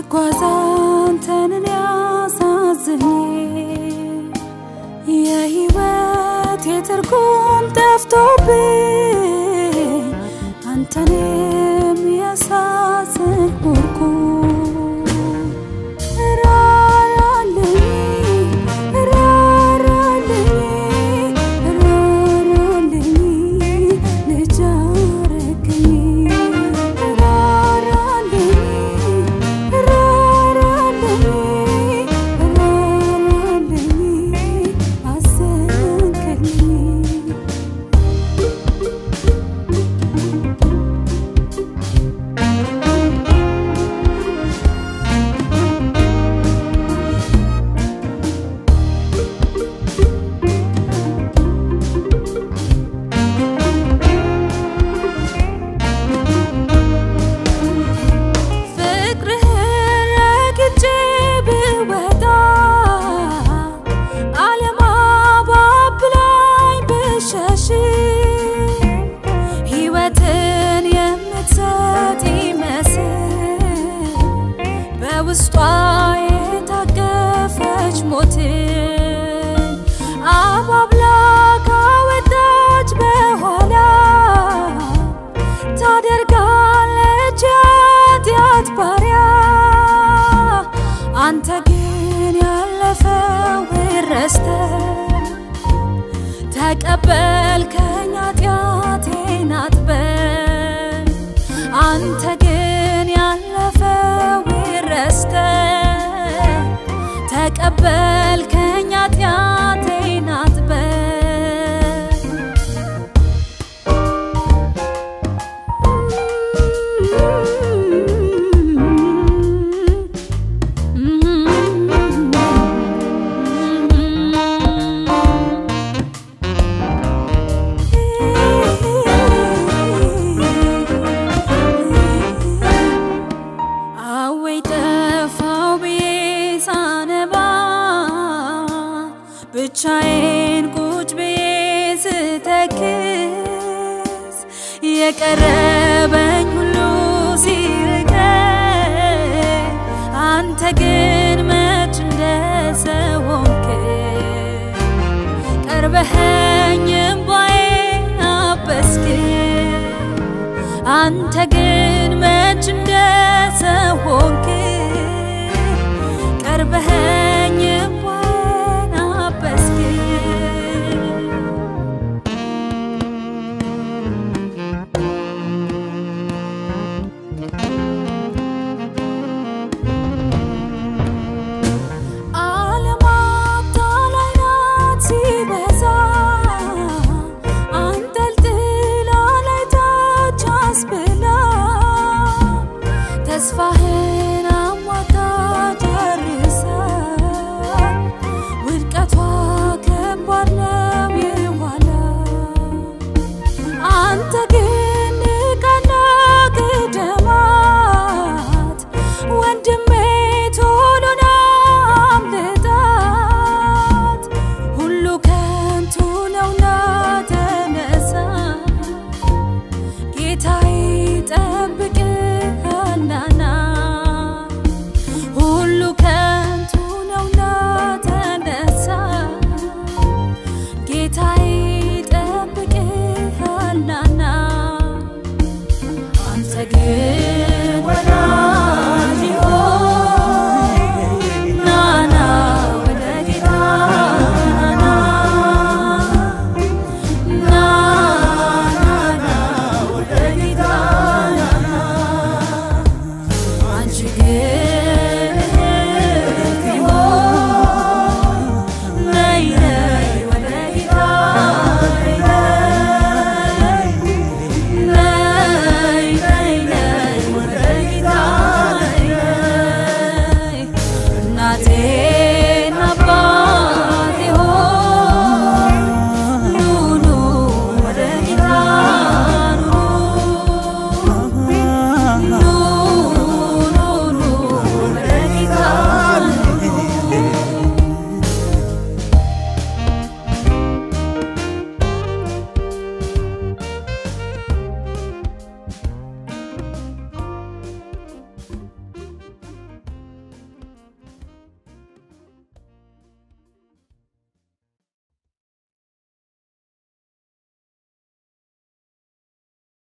ስጓዝ አንተንን ያሳዝኝ የህይወት የትርጉም ጠፍቶብኝ አንተንም ያሳዝን ሆንኩ ራራልኝ ራራልኝ ራራልኝ ልጅ አረገኝ ራራልኝ ራራልኝ ራራልኝ አዘንክልኝ ፍቅርህን ረግጬ ብወጣ ዓለም አባብላኝ ብሸሽ ሕይወትን የምትሰጥ ይመስል በውስጧ የታቀፈች ሞትን አባብላ ካወጣች በኋላ ታደርጋለች የኃጢአት ባሪያ አንተ ግን ያለፈውን ረስተህ ተቀበልከኝ ኃጢአቴን አጥበህ አንተ ግን ያለፈውን ረስተህ ተቀበልከኝ ኃጢአቴን አጥበህ አወይ ጠፋው ብዬ ሳነባ ብቻዬን ቁጭ ብዬ ስተክዝ የቀረበኝ ሁሉ ሲርቀኝ አንተ ግን መች እንደ ሰው ሆንክ ቀርበኸኝ እምባዬን አበስክ አንተ ግን መች እንደ ሰው ሆንክ ቀርበኸኝ